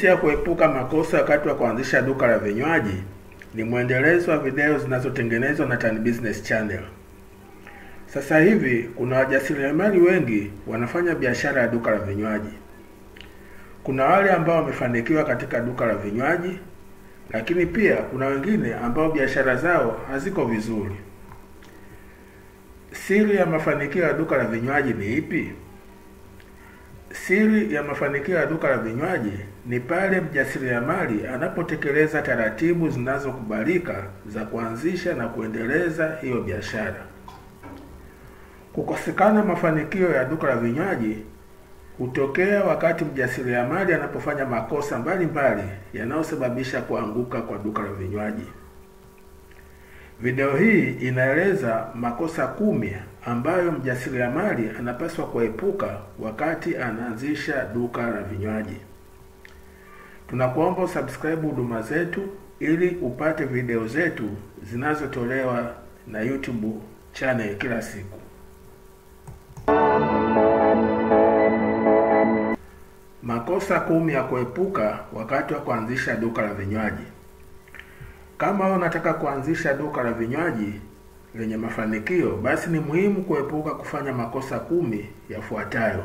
Jinsi ya kuepuka makosa wakati wa kuanzisha duka la vinywaji ni mwendelezo wa video zinazotengenezwa na Tan Business Channel. Sasa hivi kuna wajasiriamali wengi wanafanya biashara ya duka la vinywaji. Kuna wale ambao wamefanikiwa katika duka la vinywaji, lakini pia kuna wengine ambao biashara zao haziko vizuri. Siri ya mafanikio ya duka la vinywaji ni ipi? Siri ya mafanikio ya duka la vinywaji ni pale mjasiriamali anapotekeleza taratibu zinazokubalika za kuanzisha na kuendeleza hiyo biashara. Kukosekana mafanikio ya duka la vinywaji hutokea wakati mjasiriamali anapofanya makosa mbalimbali yanayosababisha kuanguka kwa duka la vinywaji. Video hii inaeleza makosa kumi ambayo mjasiriamali anapaswa kuepuka wakati anaanzisha duka la vinywaji. Tunakuomba subscribe huduma zetu ili upate video zetu zinazotolewa na YouTube channel kila siku. Makosa kumi ya kuepuka wakati wa kuanzisha duka la vinywaji. Kama unataka kuanzisha duka la vinywaji lenye mafanikio, basi ni muhimu kuepuka kufanya makosa kumi yafuatayo.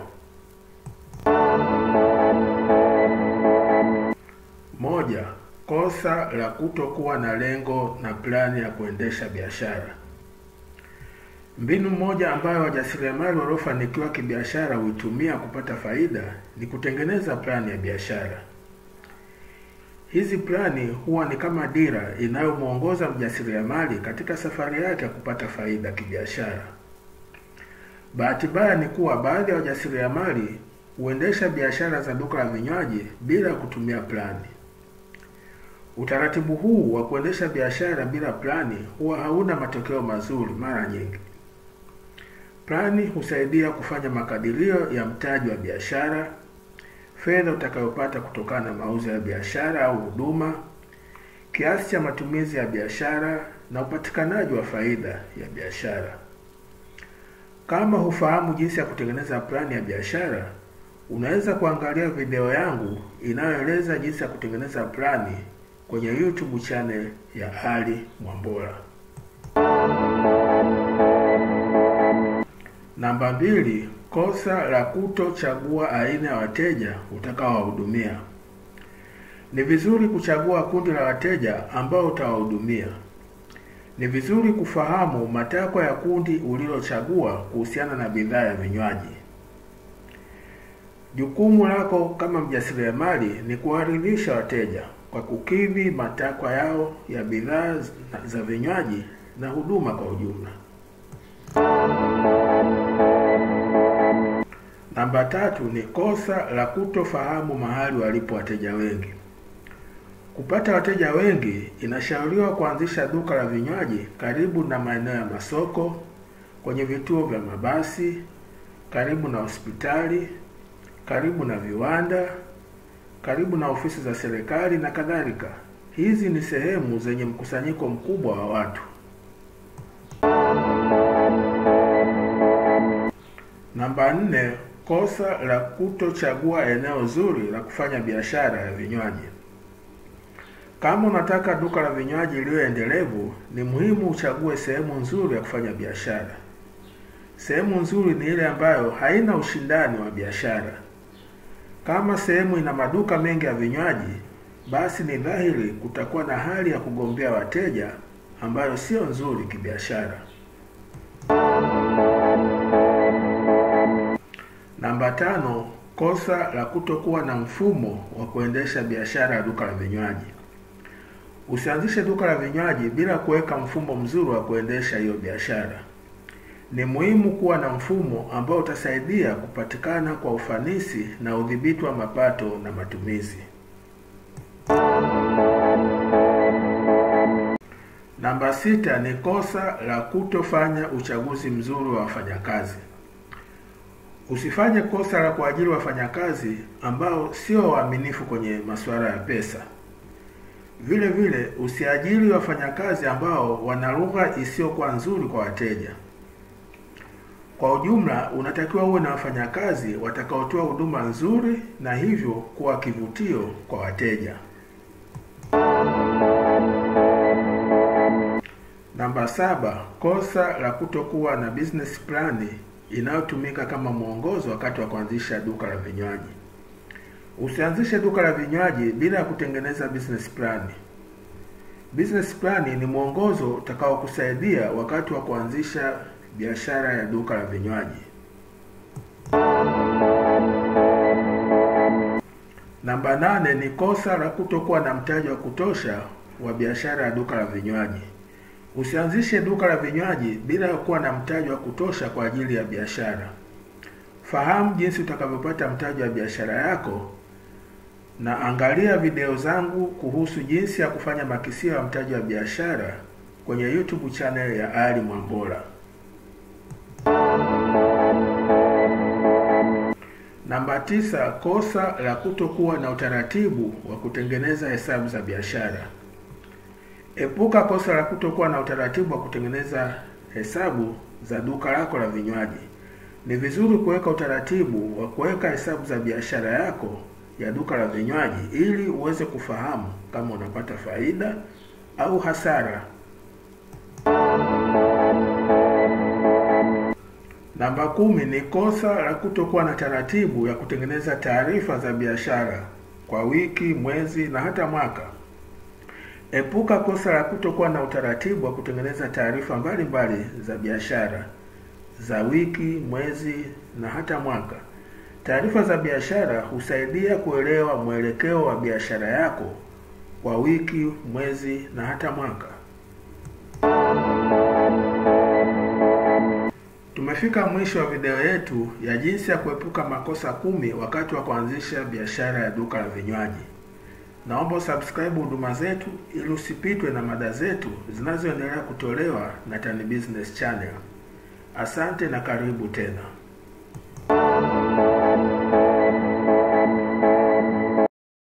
Moja, kosa la kutokuwa na lengo na plani ya kuendesha biashara. Mbinu moja ambayo wajasiriamali waliofanikiwa kibiashara huitumia kupata faida ni kutengeneza plani ya biashara. Hizi plani huwa ni kama dira inayomwongoza mjasiriamali katika safari yake ya kupata faida kibiashara. Bahati mbaya ni kuwa baadhi ya wajasiriamali huendesha biashara za duka la vinywaji bila kutumia plani. Utaratibu huu wa kuendesha biashara bila plani huwa hauna matokeo mazuri mara nyingi. Plani husaidia kufanya makadirio ya mtaji wa biashara, fedha utakayopata kutokana na mauzo ya biashara au huduma, kiasi cha matumizi ya biashara na upatikanaji wa faida ya biashara. Kama hufahamu jinsi ya kutengeneza plani ya biashara, unaweza kuangalia video yangu inayoeleza jinsi ya kutengeneza plani kwenye YouTube channel ya Ali Mwambola. Namba mbili, kosa la kutochagua aina ya wateja utakaowahudumia. Ni vizuri kuchagua kundi la wateja ambao utawahudumia. Ni vizuri kufahamu matakwa ya kundi ulilochagua kuhusiana na bidhaa ya vinywaji. Jukumu lako kama mjasiriamali ni kuwaridhisha wateja kwa kukidhi matakwa yao ya bidhaa za vinywaji na huduma kwa ujumla. Namba tatu ni kosa la kutofahamu mahali walipo wateja wengi. Kupata wateja wengi, inashauriwa kuanzisha duka la vinywaji karibu na maeneo ya masoko, kwenye vituo vya mabasi, karibu na hospitali, karibu na viwanda, karibu na ofisi za serikali na kadhalika. Hizi ni sehemu zenye mkusanyiko mkubwa wa watu. Namba nne, kosa la kutochagua eneo zuri la kufanya biashara ya vinywaji. Kama unataka duka la vinywaji liwe endelevu, ni muhimu uchague sehemu nzuri ya kufanya biashara. Sehemu nzuri ni ile ambayo haina ushindani wa biashara. Kama sehemu ina maduka mengi ya vinywaji, basi ni dhahiri kutakuwa na hali ya kugombea wateja ambayo sio nzuri kibiashara. Namba tano, kosa la kutokuwa na mfumo wa kuendesha biashara ya duka la vinywaji. Usianzishe duka la vinywaji bila kuweka mfumo mzuri wa kuendesha hiyo biashara. Ni muhimu kuwa na mfumo ambao utasaidia kupatikana kwa ufanisi na udhibiti wa mapato na matumizi. Namba sita ni kosa la kutofanya uchaguzi mzuri wa wafanyakazi. Usifanye kosa la kuajiri wafanyakazi ambao sio waaminifu kwenye masuala ya pesa. Vile vile usiajiri wafanyakazi ambao wana lugha isiyokuwa nzuri kwa wateja. Kwa ujumla, unatakiwa uwe na wafanyakazi watakaotoa huduma nzuri na hivyo kuwa kivutio kwa wateja. Namba saba, kosa la kutokuwa na business plan inayotumika kama mwongozo wakati wa kuanzisha duka la vinywaji. Usianzishe duka la vinywaji bila ya kutengeneza business plan. Business plan ni mwongozo utakaokusaidia wakati wa kuanzisha biashara ya duka la vinywaji. Namba nane ni kosa la kutokuwa na mtaji wa kutosha wa biashara ya duka la vinywaji. Usianzishe duka la vinywaji bila ya kuwa na mtaji wa kutosha kwa ajili ya biashara. Fahamu jinsi utakavyopata mtaji wa biashara yako na angalia video zangu kuhusu jinsi ya kufanya makisio ya mtaji wa biashara kwenye YouTube channel ya Ali Mwambola. Namba tisa, kosa la kutokuwa na utaratibu wa kutengeneza hesabu za biashara. Epuka kosa la kutokuwa na utaratibu wa kutengeneza hesabu za duka lako la vinywaji. Ni vizuri kuweka utaratibu wa kuweka hesabu za biashara yako ya duka la vinywaji ili uweze kufahamu kama unapata faida au hasara. Namba kumi ni kosa la kutokuwa na taratibu ya kutengeneza taarifa za biashara kwa wiki, mwezi na hata mwaka. Epuka kosa la kutokuwa na utaratibu wa kutengeneza taarifa mbalimbali za biashara za wiki, mwezi na hata mwaka. Taarifa za biashara husaidia kuelewa mwelekeo wa biashara yako kwa wiki, mwezi na hata mwaka. Tumefika mwisho wa video yetu ya jinsi ya kuepuka makosa kumi wakati wa kuanzisha biashara ya duka la vinywaji. Naomba subscribe huduma zetu ili usipitwe na mada zetu zinazoendelea kutolewa na Tan Business Channel. Asante na karibu tena.